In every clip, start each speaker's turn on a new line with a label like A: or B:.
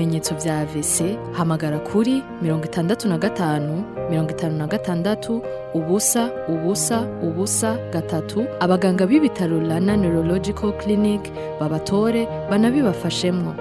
A: ibimenyetso vya AVC hamagara kuri mirongo itandatu na gatanu mirongo itanu na gatandatu ubusa ubusa ubusa gatatu abaganga b'ibitaro Rana Neurological Clinic babatore banabibafashemwo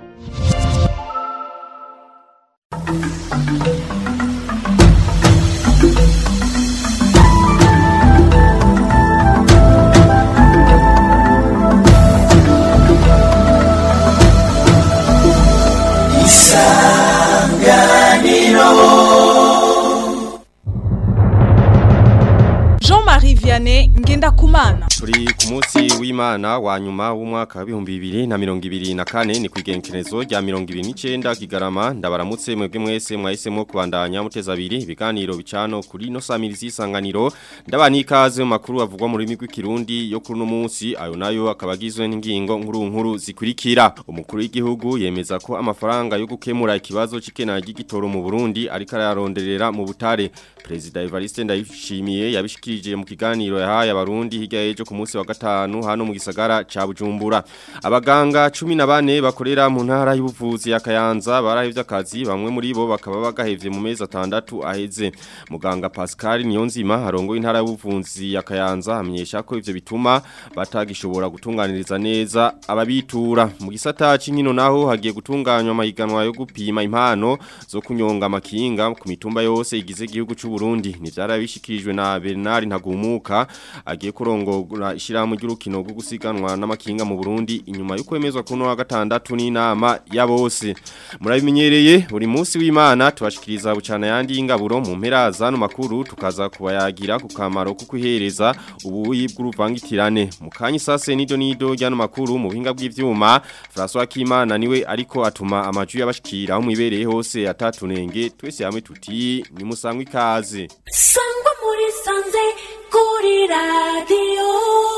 B: Jean-Marie Vianney Ngendakumana
C: Turi ku munsi w'Imana wa nyuma w'umwaka wa 2024 ni kwigenkerezo rya 29 kigarama ndabaramutse mwebwe mwese mwahisemo kubandanya muteza abiri ibiganiro bicano kuri no samirizi isanganiro ndabani ikaze mu makuru avugwa mu rurimi rw'ikirundi yo kuri no munsi ayo nayo akabagizwe n'ingingo nkuru nkuru zikurikira umukuru w'igihugu yemeza ko amafaranga yo gukemura ikibazo c'ikena ry'igitoro mu Burundi ariko araronderera mu butare President Evariste Ndayishimiye yabishikirije mu kiganiro yahaye abarundi hirya y'ejo ku munsi wa gatanu hano mu gisagara ca Bujumbura abaganga 14 bakorera mu ntara y'ubuvuzi ya Kayanza barahevye akazi bamwe muri bo bakaba bagahevye mu mezi atandatu aheze muganga Pascal Niyonzima arongoye intara y'ubuvuzi ya Kayanza amenyesha ko ivyo bituma batagishobora gutunganiriza neza ababitura mu gisata c'inkino naho hagiye gutunganywa amahiganwa yo gupima impano zo kunyonga amakinga ku mitumba yose igize igihugu c'u Burundi ni vyarabishikirijwe na Bernard Ntagumuka agiye kurongora ishirahamwe ry'urukino rwo gusiganwa n'amakinga mu Burundi inyuma yo kwemezwa kuno wa gatandatu n'inama ya bose murabimenyereye buri munsi w'Imana tubashikiriza bucana yandi y'ingaburo mu mpera zano makuru tukaza kubayagira ku kamaro ko kwihereza ubuyi bw'uruvangitirane mu kanyi sase nido nido ryano makuru mu buhinga bw'ivyuma François Kimana niwe ariko atuma amaju y'abashikira aho mwibereye hose atatunenge twese hamwe tuti ni musangwe ikaze
D: sangwa muri sanze kuri radiyo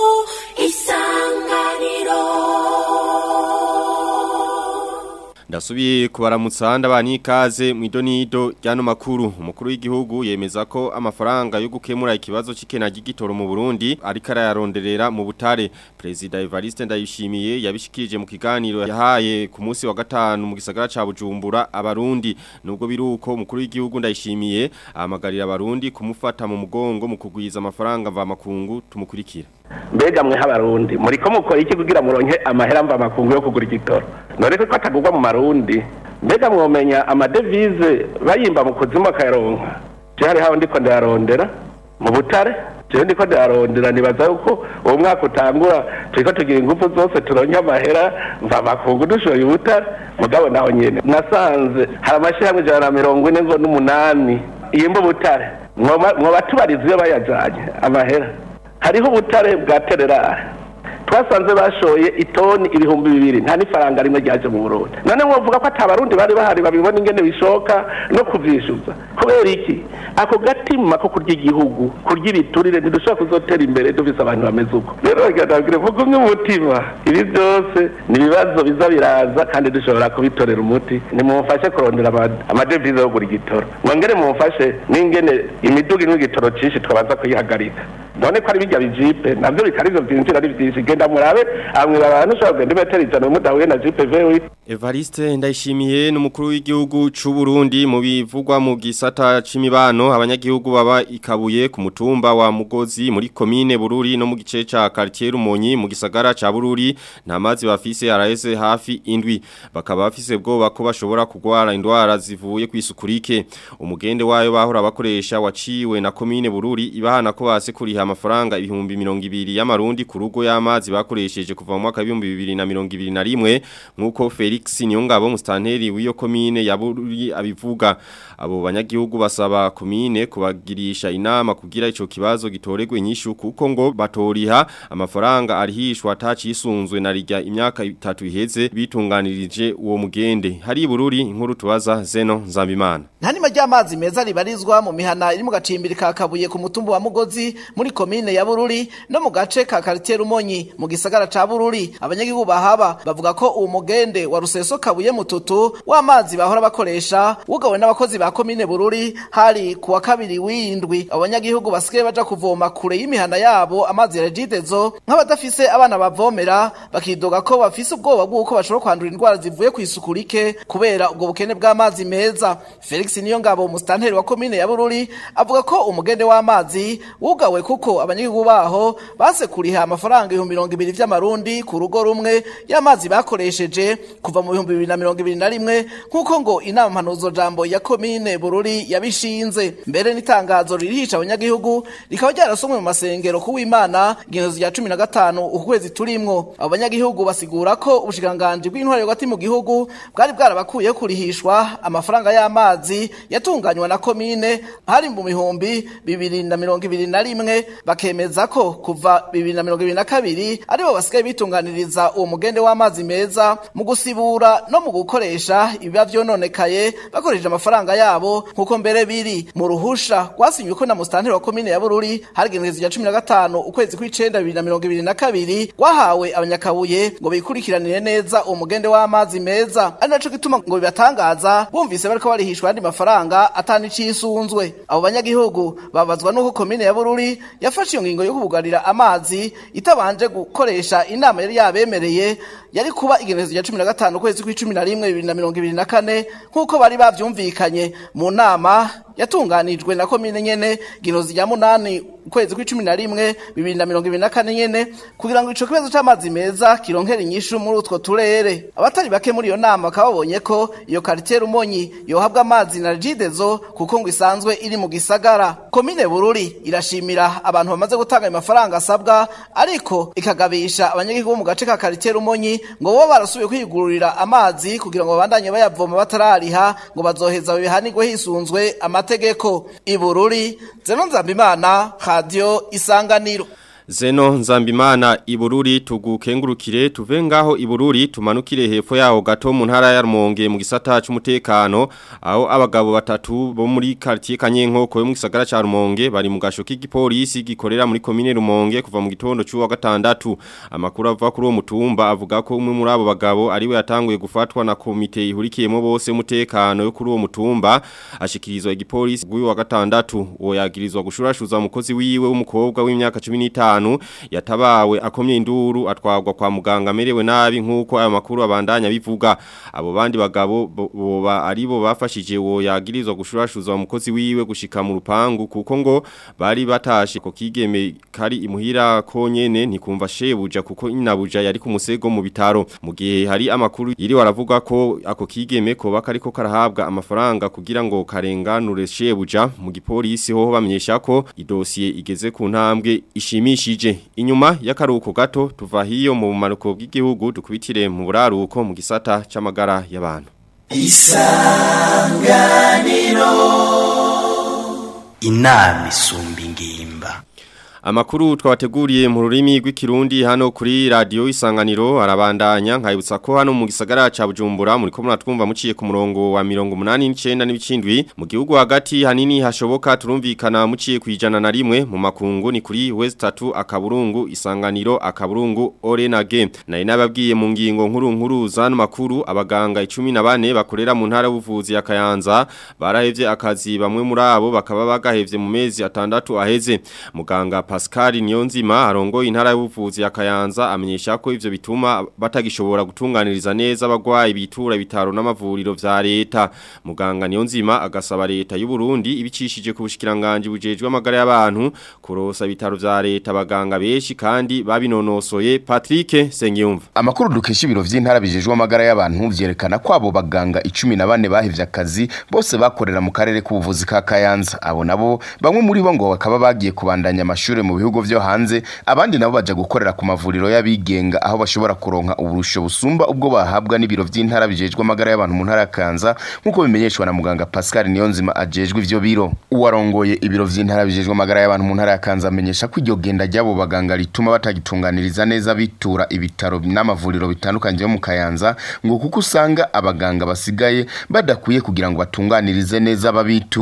D: isanganiro
C: Ndasubiye kubaramutsa ndabani ikaze mu idonido ryano makuru umukuru w'igihugu yemeza ko amafaranga yo gukemura ikibazo c'ikena gitoro mu Burundi ariko arayaronderera mu butare President Evariste Ndayishimiye yabishikirije mu kiganiro yahaye ku munsi wa gatanu mu gisagara ca Bujumbura abarundi nubwo biruko umukuru w'igihugu Ndayishimiye ahamagarira abarundi kumufata mu mugongo mu kugwiza amafaranga mva makungu tumukurikira
E: mbega mwe h'abarundi muriko mukora iki kugira muronke amahera mva makungu yo kugura igitoro none ko atagurwa mu marundi mbega mwomenya amadevize bayimba mu kuzimu akayaronka je hari haho ndiko ndayarondera mu butare jewe ndiko ndayarondera nibaza yuko uwo mwaka utangura turiko tugira ingufu zose turonke amahera mva makungu dushoye ubutare mugabo naho nyene nasanze hari amashirahamwe ijana na mirongo ine ngo n'umunani yimba ubutare mwoba mwoba tubariza iyo bayajanye amahera hariho ubutare bwa tererare twasanze bashoye itoni ibihumbi bibiri nta n'ifaranga rimwe ryaje mu burundi none mwovuga ko atabarundi bari bahari babibona ingene bishoka no kuvyishuza kubera iki ako gatima ko kurya igihugu kurya ibiturire ntidushobora kuzotera imbere dufise abantu bameze uko rero ngira mugumye umutima ibi byose ni ibibazo biza biraza kandi dushobora kubitorera umuti nimumufashe kurondera ama- amadevize yo kugura igitoro mwongere mumufashe n'ingene imiduga imwe igitoro cinshi twabanza kuyihagarika none ko ari bijya bijipe navyo bikari ivyo vyinjira ari vyinshi genda murabe amwe abantu ushobora kugenda imetero ijana mudahuye na jipe vewe
C: Evariste ndayishimiye n'umukuru w'igihugu c'u Burundi mu bivugwa mu gisata c'imibano abanyagihugu baba ikabuye ku mutumba wa Mugozi muri commune Bururi no mu gice ca quartier Rumonyi mu gisagara ca Bururi nta mazi bafise araheze hafi indwi bakaba bafise bwoba ko bashobora kugwara indwara zivuye kwisukurike umugende wayo bahora bakoresha waciwe na commune Bururi ibahana ko base kuriha amafaranga ibihumbi 200 y'amarundi ku rugo y'amazi bakoresheje kuva mu mwaka wa 2021 nkuko Felix Nyongabo mustanteri w'iyo commune ya Bururi abivuga abo banyagihugu basaba commune kubagirisha inama kugira ico kibazo gitoregwe nyishu kuko ngo batoriha amafaranga arihishwa atacisunzwe na rijya imyaka itatu iheze bitunganirije uwo mugende hari Bururi inkuru tubaza Zeno Nzambimana
F: nta nima ry'amazi meza ribarizwa mu mihana iri mu gacimbiri ka kabuye ku mutumba wa mugozi muri komine ya Bururi no mu gace ka quartier Rumonyi mu gisagara ca Bururi abanyagihugu bahaba bavuga ko uwo mugende wa Ruseso kabuye mututu w'amazi bahora bakoresha wugawe n'abakozi ba komine Bururi hari kuwa kabiri w'indwi abanyagihugu basigaye baja kuvoma kure y'imihanda yabo amazi ya regidezo nk'abadafise abana bavomera bakidoga ko bafise ubwoba bw'uko bashobora kwandura indwara zivuye ku isuku rike kubera ubwo bukene bw'amazi meza Felix Niyongabo umustanteri wa komine ya Bururi avuga ko umugende w'amazi wugawe kuko abanyagihugu baho base kuriha amafaranga ibihumbi mirongo ibiri vy'amarundi ku rugo rumwe y'amazi bakoresheje kuva mu bihumbi bibiri na mirongo ibiri na rimwe nk'uko ngo inama mpanuzo jambo ya komine Bururi yabishinze mbere n'itangazo ririhisha abanyagihugu rikaba ryarasomwe mu masengero kuw'Imana igenezo rya cumi na gatanu ukwezi turimwo abo banyagihugu basigura ko ubushikiranganji bw'intwaro hagati mu gihugu bwari bwarabakuye kurihishwa amafaranga y'amazi yatunganywa na komine hari mu bihumbi bibiri na mirongo ibiri na rimwe bakemeza ko kuva bibiri na mirongo ibiri na kabiri aribo basigaye bitunganiriza uwo mugende w'amazi meza mu gusibura no mu gukoresha ibiba vyononekaye bakoresheje amafaranga yabo nk'uko mbere biri mu ruhusha rwasinywe ko na musitanteri wa komine ya bururi hari igenekerezo rya cumi na gatanu ukwezi kw'icenda bibiri na mirongo ibiri na kabiri rwahawe abanyakabuye ngo bikurikiranire neza uwo mugende w'amazi meza ari naco gituma ngo bibatangaza bumvise bariko barihishwa andi mafaranga atani cisunzwe abo banyagihugu babazwa nuko komine ya bururi yafashe iyo ngingo yo kubugarira amazi itabanje gukoresha inama yari yabemereye yari kuba igenekerezo rya cumi na gatanu ukwezi kw'icumi na rimwe bibiri na mirongo ibiri na kane nk'uko bari bavyumvikanye mu nama yatunganijwe na komine nyene ginozi rya munani ukwezi kw'icumi na rimwe bibiri na mirongo ibiri na kane nyene kugira ngo ico kibazo c'amazi meza kironkere inyishu muri utwo turere abatari bake muri iyo nama bakaba babonye ko iyo karitiye rumonyi yohabwa amazi na regidezo kuko ngo isanzwe iri mu gisagara komine bururi irashimira abantu bamaze gutanga ayo mafaranga asabwa ariko ikagabisha abanyagihugu bo mu gace ka karitiye rumonyi ngo bo barasubiye kwigururira amazi kugira ngo babandanye bayavoma batarariha ngo bazoheza babihanirwe hisunzwe amategeko ibururi zeno nzambimana radio isanganiro
C: Zeno Nzambimana Ibururi tugukengurukire tuve ngaho Ibururi tumanukire hepfo yaho gato mu ntara ya Rumonge mu gisata cy'umutekano aho abagabo batatu bo muri quartier Kanyenko ko mu gisagara ca Rumonge bari mu gasho k'igipolisi gikorera muri commune Rumonge kuva mu gitondo cy'uwa gatandatu amakuru ava kuri uwo mutumba avuga ko umwe muri abo bagabo ariwe yatanguye gufatwa na komite ihurikiyemo bose umutekano yo kuri uwo mutumba ashikirizwa igipolisi guyu wa gatandatu uwo yagirizwa gushurashuza umukozi wiwe w'umukobwa w'imyaka 15 gatanu yatabawe akomye induru atwagwa kwa muganga amerewe nabi nkuko aya makuru abandanya bivuga abo bandi bagabo boba aribo bafashije wo yagirizwa gushurashuza umukozi wiwe gushika mu rupangu kuko ngo bari batashe ko kigeme kari imuhira ko nyene ntikumva shebuja kuko inabuja yari ku musego mu bitaro mu gihe hari amakuru yiri waravuga ko ako kigeme ko bakariko karahabwa amafaranga kugira ngo karenganure shebuja mu gipolisi ho bamenyesha ko idosiye igeze ku ntambwe ishimisha ishije inyuma y'akaruko gato tuva hiyo mu maruko bw'igihugu dukubitire mu buraruko mu gisata c'amagara y'abantu
G: isanganiro inama isumba ingimba
C: Amakuru twabateguriye mu rurimi rw'ikirundi hano kuri radio isanganiro arabandanya nkayibutsa ko hano mu gisagara ca Bujumbura muri ko muratwumva muciye ku murongo wa 189 n'ibicindwi mu gihugu hagati hanini hashoboka turumvikana muciye kwijana na rimwe mu makungu ni kuri West 3 akaburungu isanganiro akaburungu Orenage nari nababwiye mu ngingo nkuru nkuru zano makuru abaganga 14 bakorera mu ntara y'ubuvuzi ya Kayanza barahevye akazi bamwe muri abo bakaba bagahevye mu mezi atandatu aheze muganga Pascal Niyonzima arongo intara y'ubuvuzi ya Kayanza amenyesha ko ivyo bituma batagishobora gutunganiriza neza abagwayi bitura ibitaro n'amavuriro vya leta muganga Niyonzima agasaba leta y'u Burundi ibicishije ku bushikiranganje bujejwe amagara y'abantu kurosa ibitaro vya leta abaganga beshi kandi babinonosoye Patrick Sengiyumva
H: amakuru dukesha ibiro vy'intara bijejwe amagara y'abantu vyerekana ko abo baganga 14 bahevye akazi bose bakorera mu karere k'ubuvuzi ka Kayanza abo nabo bamwe muri bo ngo bakaba bagiye kubandanya amashuri mu bihugu vyo hanze abandi nabo baje gukorera ku mavuriro y'abigenga aho bashobora kuronka uburusho busumba ubwo bahabwa n'ibiro vy'intara bijejwe amagara y'abantu mu ntara ya Kanza nkuko bimenyeshwa na muganga Pascal Niyonzima ajejwe ivyo biro uwarongoye ibiro vy'intara bijejwe amagara y'abantu mu ntara ya Kanza amenyesha ko iryo genda ry'abo baganga rituma batagitunganiriza neza bitura ibitaro n'amavuriro bitandukanye yo mu Kayanza ngo kuko usanga abaganga basigaye badakwiye kugira ngo batunganirize neza babitura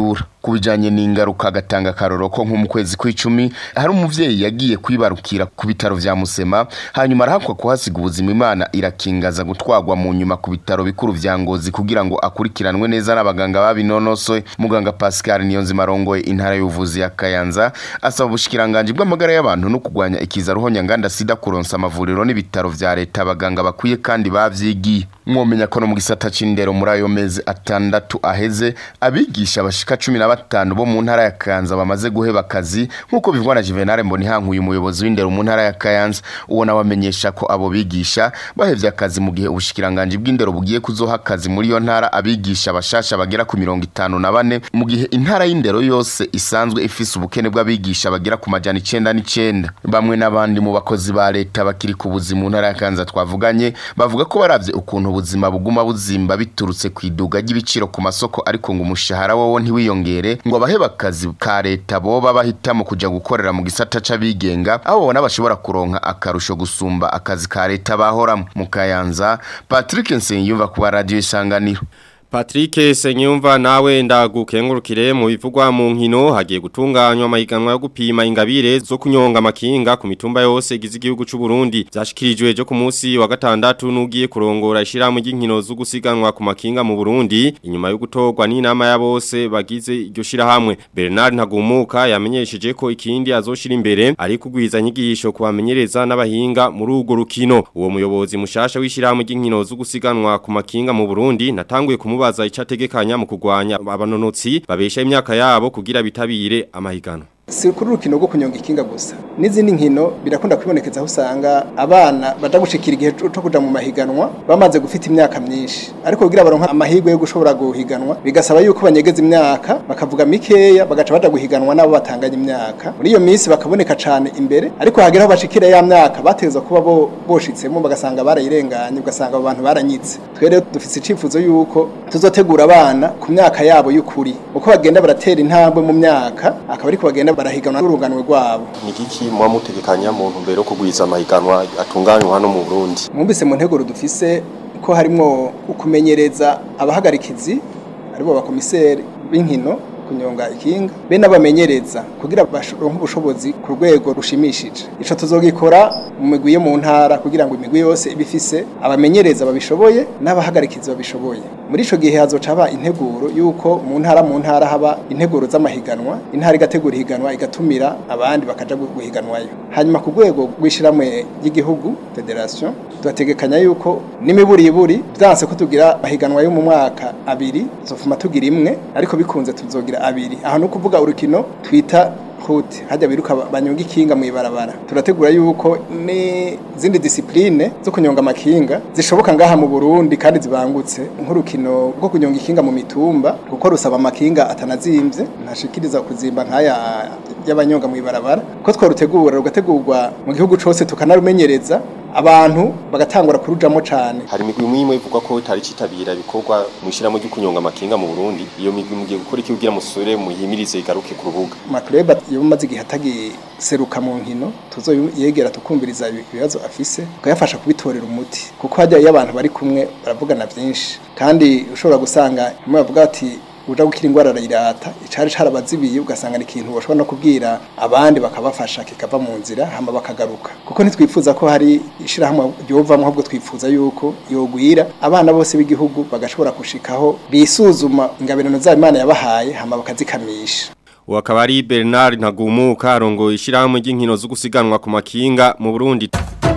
H: kubijanye n'ingaruka agatanga karoro ko nko mu kwezi kw'icumi hari umuvyeyi yagiye kwibarukira ku bitaro vya Musema hanyuma arahakwa kuhasiga ubuzima Imana irakingaza gutwagwa mu nyuma ku bitaro bikuru vya Ngozi kugira ngo akurikiranwe neza n'abaganga babinonosoye muganga Pascal Niyonzima arongoye intara y'ubuvuzi ya Kayanza asaba ubushikiranganje bw'amagara y'abantu no kugwanya ikiza ruhonya nganda sida kuronsa amavuriro n'ibitaro vya leta abaganga bakwiye kandi bavyigiye mwomenya ko no mu gisata c'indero muri ayo mezi atandatu aheze abigisha bashika cumi na batanu bo mu ntara ya Kayanza bamaze guheba akazi nk'uko bivugwa na Juvenal Mbonihankuye umuyobozi w'indero mu ntara ya Kayanza uwo nawe amenyesha ko abo bigisha bahevye akazi mu gihe ubushikiranganje bw'indero bugiye kuzoha akazi muri iyo ntara abigisha bashasha bagera ku mirongo itanu na bane mu gihe intara y'indero yose isanzwe ifise ubukene bw'abigisha bagera ku majana icenda n'icenda bamwe n'abandi mu bakozi ba leta bakiri ku buzima mu ntara ya Kayanza twavuganye bavuga ko baravye ukuntu ubuzima buguma buzimba biturutse ku iduga ry'ibiciro ku masoko ariko ngo umushahara wowo ntiwiyongere ngo abaheba akazi ka leta boba bahitamo kuja gukorera mu gisata c'abigenga aho babona bashobora kuronka akarusho gusumba akazi ka leta bahoramo mu Kayanza Patrick Nsengiyumva ku radio isanganiro
C: Patrick Senyumva nawe ndagukengurukire mu bivugwa mu nkino hagiye gutunganywa amahiganwa yo gupima ingabire zo kunyonga makinga ku mitumba yose igize igihugu c'u Burundi zashikirijwe jo ku munsi wa gatandatu nugiye kurongora ishiramu ry'inkino zo gusiganwa ku makinga mu Burundi inyuma yo gutorwa n'inama ya bose bagize iryo shirahamwe Bernard Ntagumuka yamenyesheje ko ikindi azoshira imbere ari kugwiza nyigisho kubamenyereza n'abahinga muri urwo rukino uwo muyobozi mushasha w'ishirahamwe ry'inkino zo gusiganwa ku makinga mu Burundi natanguye kumubaza icategekanya mu kugwanya abanonotsi babesha imyaka yabo kugira bitabire amahigano
I: si kuri urukino rwo kunyonga ikinga gusa n'izindi nkino birakunda kwibonekeza aho usanga abana baja gushikira igihe cyo kuja mu mahiganwa bamaze gufita imyaka myinshi ariko kugira baronka amahirwe yo gushobora guhiganwa bigasaba yuko banyegeza imyaka bakavuga mikeya bagaca baja guhiganwa nabo batanganya imyaka muri iyo minsi bakaboneka cane imbere ariko hagera aho bashikira ya myaka bategezwa kuba bo boshitsemo bagasanga barayirenganye ugasanga abo bantu baranyitse twe rero dufise icifuzo yuko tuzotegura abana ku myaka yabo y'ukuri uko bagenda baratera intambwe mu myaka akaba ariko bagenda barahiganwa n'uruganwe rwabo
C: ni kiki muba mutegekanya mu ntumbero yo kugwiza amahiganwa atunganywa hano mu Burundi
I: mwumvise mu nteguro dufise ko harimwo ukumenyereza abahagarikizi aribo bakomiseri b'inkino kunyonga ikinga be n'abamenyereza kugira baronke ubushobozi ku rwego rushimishije ico tuzogikora mu migwi yo mu ntara kugira ngo imigwi yose ibifise abamenyereza babishoboye n'abahagarikizi babishoboye muri ico gihe hazoca haba integuro yuko mu ntara mu ntara haba integuro z'amahiganwa intara igategura ihiganwa igatumira abandi bakaja guhiganwayo hanyuma ku rwego rw'ishiramwe ry'igihugu federation tubategekanya yuko n'imiburiburi vyanse ko tugira amahiganwa yo mu mwaka abiri tuzofuma tugira imwe ariko bikunze tuzogira abiri aha no kuvuga urukino twita hute hajya biruka banyonga ikinga mu ibarabara turategura yuko ni zindi disipline zo kunyonga amakinga zishoboka ngaha mu Burundi kandi zibangutse nk'urukino rwo kunyonga ikinga mu mitumba kuko rusaba amakinga atanazimvye ntashikiriza kuzimba nkaya y'abanyonga mu ibarabara ko twarutegura rugategurwa mu gihugu cose tukanarumenyereza abantu bagatangura kurujamo cane
C: hari imigwi imwe ivuga ko itari citabira ibikorwa mu ishiramo ryo kunyonga amakinga mu Burundi iyo migwi mugiye gukora iki kugira musore muhimirize igaruke ku rubuga
I: makleba yo maze igihe atagiseruka mu nkino tuzoyegera tukumviriza ibibazo afise tukayafasha kubitorera umuti kuko hajya iyo abantu bari kumwe baravugana vyinshi kandi ushobora gusanga imwe bavuga ati uja gukira ingwara arayirata icari carabazibiye ugasanga ni ikintu bashobora no kubwira abandi bakabafasha kikava mu nzira hama bakagaruka kuko ntitwifuza ko hari ishirahamwe ryovamwo ahubwo twifuza yuko yogwira abana bose b'igihugu bagashobora gushikaho bisuzuma ingabirano zabo imana yabahaye hama bakazikamisha
C: Wakaba ari Bernard Ntagumuka arongoye ishirahamwe ry'inkino zo gusiganwa ku makinga mu Burundi.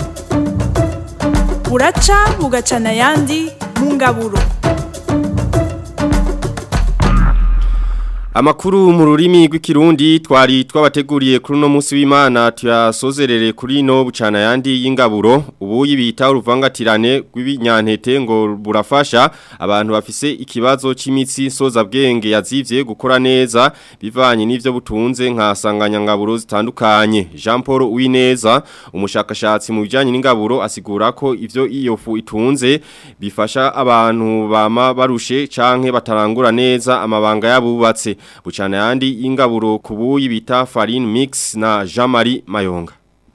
B: buraca bugacana ayandi mu ngaburo
C: Amakuru mu rurimi rw'ikirundi twari twabateguriye kuri no munsi w'Imana tuyasozerere kuri no bucana yandi y'ingaburo ubu yibita uruvangatirane rw'ibinyantete ngo burafasha abantu bafise ikibazo c'imitsi soza bwenge yazivye gukora neza bivanye n'ivyo butunze nka sanganyangaburo zitandukanye Jean Paul Uwineza umushakashatsi mu bijanye n'ingaburo asigura ko ivyo iyo fu itunze bifasha abantu bama barushe canke batarangura neza amabanga yabubatse bucana yandi ingaburo kubuyi bita farine mix na Jean-Marie Mayonga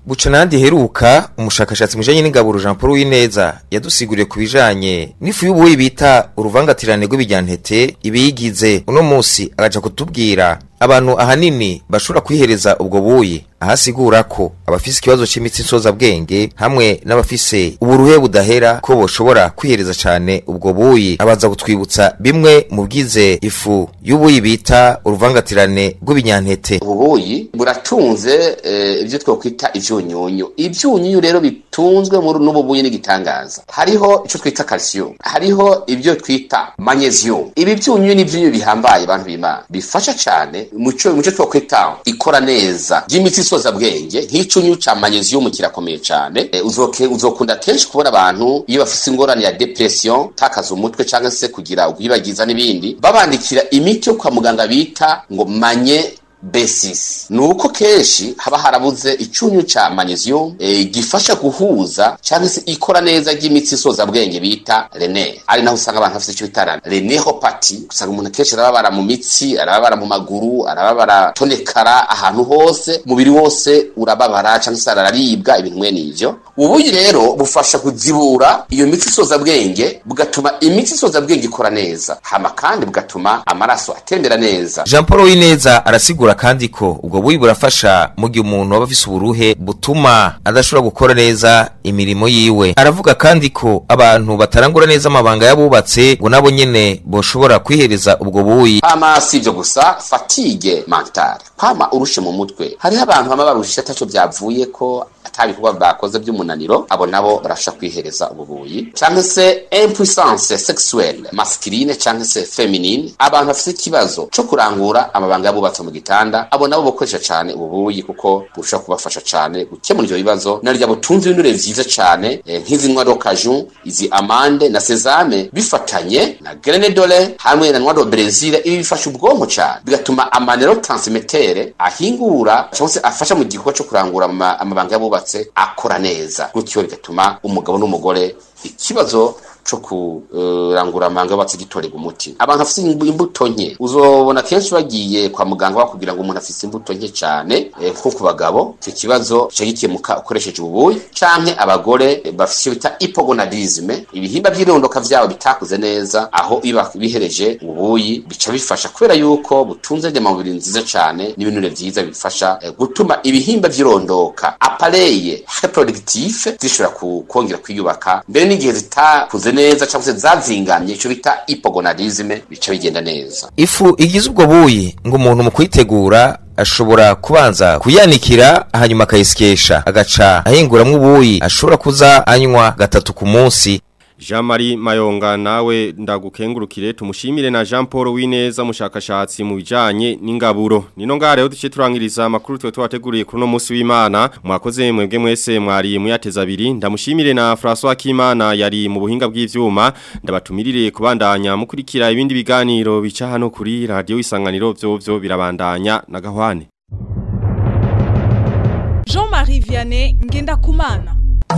J: buca nandi heruka umushakashatsi mujanye n'ingaburo Jean Paul Wineza yadusiguriye ku bijanye n'ifu y'ubuyi bita uruvangatirane rw'ibiryantete ibiyigize uno musi agaca kutubwira abantu ahanini bashobora kwihereza ubwo buyi ahasigura ko abafise ikibazo c'imitsi nsoza bwenge hamwe n'abafise uburuhe budahera ko boshobora kwihereza cane ubwo buyi abanza kutwibutsa bimwe mu bwize ifu y'ubuyi bita uruvangatirane rw'ibinyantete
K: ubuyi buratunze eh, ibyo twokwita ivyunyunyu ivyunyunyu rero bitunzwe muri n'ubu buyi n'igitangaza hariho ico twita calcium hariho ibyo twita magnesium ibi vyunyunyu ni vyunyunyu bihambaye abantu b'Imana bifasha cane muco muco twokwita ikora neza ry'imitsi isoza bwenge nk'icunyu ca magnesium kirakomeye cane e, uzoke uzokunda kenshi kubona abantu iyo bafise ingorane ya depression takaza umutwe canke se kugira ubwibagiza n'ibindi babandikira imiti yo kwa muganga bita ngo manye B6 nuko kenshi haba harabuze icunyu ca magnesium e, gifasha guhuza cyangwa se ikora neza ry'imitsi isoza bwenge bita rene ari naho usanga abantu bafite icyo bita renehopati usanga umuntu kenshi arababara mu mitsi arababara mu maguru arababara tonekara ahantu hose umubiri wose urababara cyangwa se araribwa ibintu mwene ivyo ubuyi rero bufasha kuzibura iyo mitsi isoza bwenge bugatuma imitsi isoza bwenge ikora neza hama kandi bugatuma amaraso atembera neza
J: Jean Paul Wineza arasigura kandi ko ubwo buyi burafasha mu gihe umuntu aba afise uburuhe butuma adashobora gukora neza imirimo yiwe aravuga kandi ko abantu batarangura neza amabanga y'abubatse ngo nabo nyene boshobora kwihereza ubwo buyi
K: hama si ibyo gusa fatigue mentale kwama urushe mu mutwe hariho abantu bama barushe ataco byavuye ko atabikorwa bakoze by'umunaniro abo nabo barasha kwihereza ububuyi cyangwa se impuissance sexuelle masculine cyangwa se feminine abantu bafite ikibazo cyo kurangura amabanga y'abubatse mu gitanda abo nabo bakoresha cyane ububuyi kuko burusha kubafasha cyane gukemura ivyo bibazo naryo butunze ibinure vyiza cyane eh, nk'izi noix de cajou izi amande na sesame bifatanye na graine dole hamwe na noix de brésil ibi bifasha ubwonko cyane bigatuma amanero transmettere ahingura cyangwa se afasha mu gikorwa cyo kurangura ama- amabanga y'abubatse akora neza gutyo bigatuma umugabo n'umugore ikibazo co kurangura amanga y'abubatse gitorerwa umuti abantu bafite imbu- imbuto nke uzobona kenshi bagiye kwa muganga bakubwira ngo umuntu afite imbuto nke cyane eh, nko ku bagabo icyo kibazo gica gikemuka ukoresheje ububuyi canke abagore eh, bafite icyo bita hypogonadisme ibihimba by'irondoka vyabo bitakuze neza aho iyo bihereje ububuyi bica bifasha kubera yuko butunze ndemamubiri nziza cyane n'ibinure vyiza bifasha eh, gutuma ibihimba vy'irondoka apareye reproductif zishobora ku- kongera kwiyubaka mbere n'igihe zitakuze neza cyangwa se zazingamye icyo bita hypogonadisme bica bigenda neza
J: ifu igize ubwo buyi ngo umuntu mu kuyitegura ashobora kubanza kuyanikira hanyuma akayisyesha agaca ahinguramwo ubuyi ashobora kuza anywa gatatu ku munsi
C: Jean-Marie Mayonga nawe ndagukengurukire tumushimire na Jean Paul Wineza mushakashatsi mu bijanye n'ingaburo nino ngare ho duce turangiriza amakuru twe twateguriye kuri no munsi w'Imana mwakoze mwebwe mwese mwari muyateza abiri ndamushimire na François Kimana yari mu buhinga bw'ivyuma ndabatumirire kubandanya mukurikira ibindi biganiro bica hano kuri radio isanganiro byo byo birabandanya na gahwane
B: Jean-Marie Vianney Ngendakumana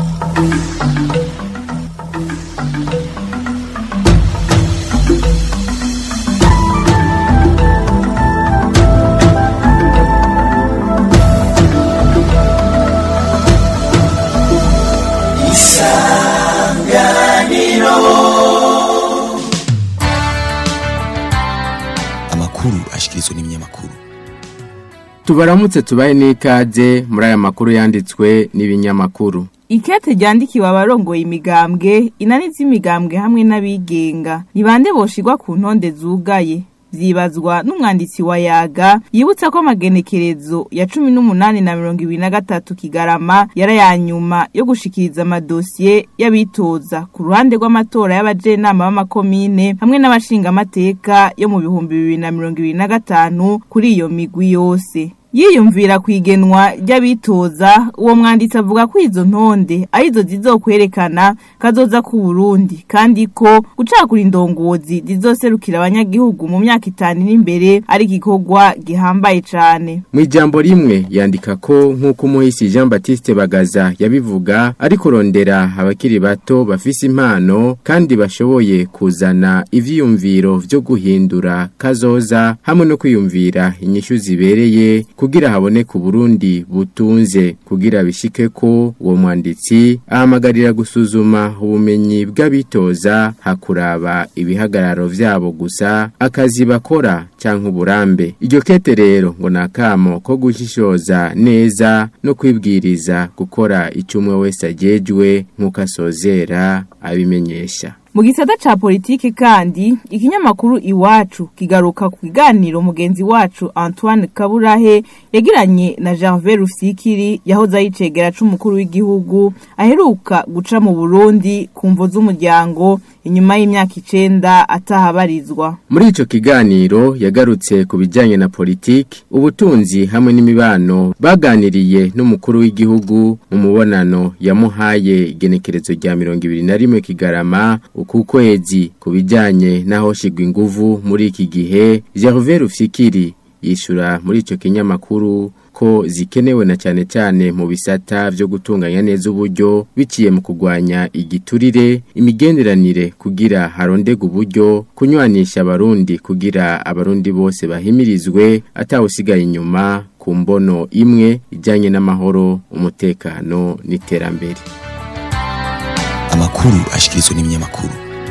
G: amakuru ashikirizwa n'ibinyamakuru
L: tubaramutse tubaye n'ikaze muri aya makuru yanditswe n'ibinyamakuru
M: Ikete ryandikiwe abarongoye imigambwe inani z'imigambwe hamwe n'abigenga ni bande boshirwa ku ntonde zugaye vyibazwa n'umwanditsi wa yaga yibutsa ko amagenekerezo ya cumi n'umunani na mirongo ibiri na gatatu kigarama yari aya nyuma yo gushikiriza amadosiye y'abitoza ku ruhande rw'amatora y'abajenama b'amakomine hamwe n'abashingamateka yo mu bihumbi bibiri na mirongo ibiri na gatanu kuri iyo migwi yose yiyumvira kwigenwa ry'abitoza uwo mwanditsi avuga ko izo ntonde arizo zizokwerekana kazoza ku Burundi kandi ko gucakura indongozi zizoserukira abanyagihugu mu myaka itanu iri imbere ari igikorwa gihambaye cane
L: mu ijambo rimwe yandika ko nk'uko umuhisi jean batiste bagaza yabivuga ari kurondera abakiri bato bafise impano kandi bashoboye kuzana ivyiyumviro vyo guhindura kazoza hamwe no kwiyumvira inyishu zibereye ku kugira haboneke uburundi butunze kugira bishike ko uwo mwanditsi ahamagarira gusuzuma ubumenyi bw'abitoza hakuraba ibihagararo vyabo gusa akazi bakora canke uburambe iryo kete rero ngo nakamo ko gushishoza neza no kwibwiriza gukora icumwe wese ajejwe nk'uko asozera abimenyesha
M: mu gisata ca politike kandi ikinyamakuru iwacu kigaruka ku kiganiro mugenzi wacu Antoine Kaburahe yagiranye na Gervais Rufikiri yahoze ayicegera c'umukuru w'igihugu aheruka guca mu Burundi ku mvo z'umuryango inyuma y'imyaka icenda atahabarizwa
L: muri ico kiganiro yagarutse ku bijanye na politiki ubutunzi hamwe n'imibano baganiriye n'umukuru w'igihugu mu mubonano yamuhaye igenekerezo rya mirongo ibiri na rimwe kigarama uku kwezi ku bijanye n'aho shigwa inguvu muri iki gihe Gervais Rufikiri yishura muri ico kinyamakuru ko zikenewe na cyane cyane mu bisata byo gutunganya neza uburyo biciye mu kugwanya igiturire imigenderanire kugira harondega uburyo kunywanisha abarundi kugira abarundi bose bahimirizwe atawusigaye inyuma ku mbono imwe ijyanye n'amahoro umutekano n'iterambere
G: amakuru ashikirizwa n'ibinyamakuru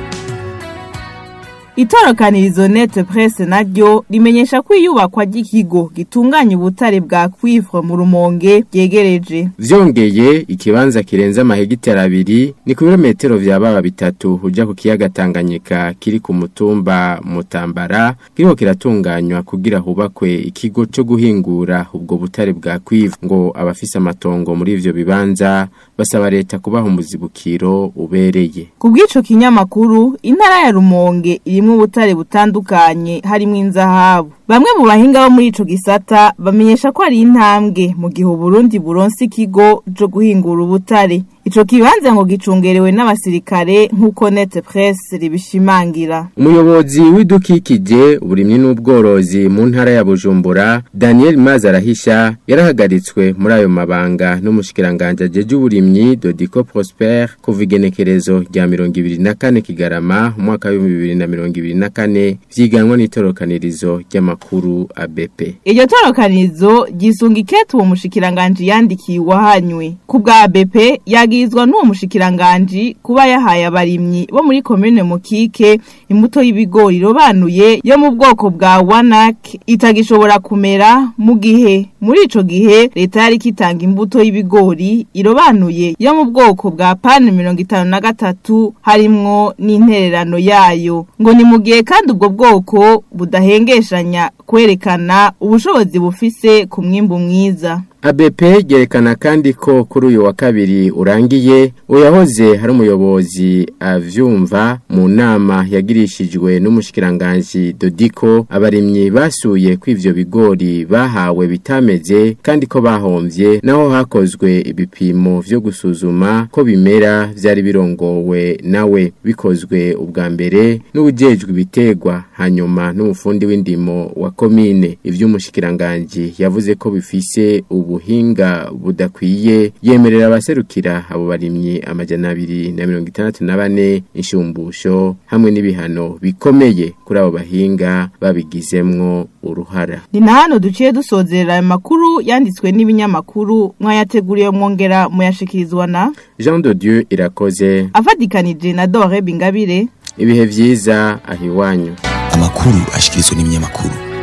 M: Itorokanirizo nete presse naryo rimenyesha ko iyubakwa ry'ikigo gitunganya ubutare bwa cuivre mu rumonge byegereje.
L: Vyongeye ikibanza kirenza amahegitari abiri ni ku birometero vya baba bitatu uja ku kiyaga Tanganyika kiri ku mutumba Mutambara kiriko kiratunganywa kugira hubakwe ikigo cyo guhingura ubwo butare bwa cuivre ngo abafise amatongo muri ivyo bibanza basaba leta kubaha umuzibukiro ubereye.
M: Kubw'ico kinyamakuru intara ya Rumonge iri harimwo ubutare butandukanye harimwo inzahabu bamwe mu bahinga bo muri ico gisata bamenyesha ko ari intambwe mu gihe Burundi buronse ikigo cyo guhingura ubutare ico kibanza ngo gicungerewe n'abasirikare nk'uko Net Press ribishimangira
L: umuyobozi w'idukikije uburimyi n'ubworozi mu ntara ya Bujumbura Daniel Mazarahisha yarahagaritswe muri ayo mabanga n'umushikiranganje ajeje uburimyi Dodico Prosper kuva igenekerezo rya 24 Kigarama umwaka wa 2024 vyiganwa n'itorokanirizo ry'amakuru ABP
M: iryo torokanirizo gisunga iketu uwo mushikiranganje yandikiye wahanywe ku bwa ABP yagizwa n'uwo mushikiranganje kuba yahaye abarimyi bo muri commune Mukike imbuto y'ibigori robanuye yo mu bwoko bwa Wanak itagishobora kumera mu gihe muri ico gihe leta yari kitanga imbuto y'ibigori irobanuye yo mu bwoko bwa pan 53 harimwo n'intererano yayo ngo ni mu gihe kandi ubwo bwoko budahengeshanya kwerekana ubushobozi bufise ku mwimbu mwiza
L: ABP yerekana kandi ko kuri uyu wa kabiri urangiye uyahoze hari umuyobozi avyumva mu nama yagirishijwe n'umushikiranganje Dodiko abarimyi basuye ko ivyo bigori bahawe bitameze kandi ko bahomvye naho hakozwe ibipimo vyo gusuzuma ko bimera vyari birongowe nawe bikozwe ubwa mbere n'ubujejwe ibitegwa hanyuma n'umufundi w'indimo wa komine ivy'umushikiranganje yavuze ko bifise ubu ubuhinga budakwiye yemerera abaserukira abo barimyi amajana abiri na mirongo itandatu na bane inshumbusho hamwe n'ibihano bikomeye kuri abo bahinga babigizemwo uruhara
M: ni na hano duciye dusozerera ayo makuru yanditswe n'ibinyamakuru mwayateguriye mwongera muyashikirizwa na
L: Jean de Dieu irakoze
M: afatikanije na Dore Bingabire
L: ibihe vyiza ahiwanyu
G: amakuru ashikirizwa n'ibinyamakuru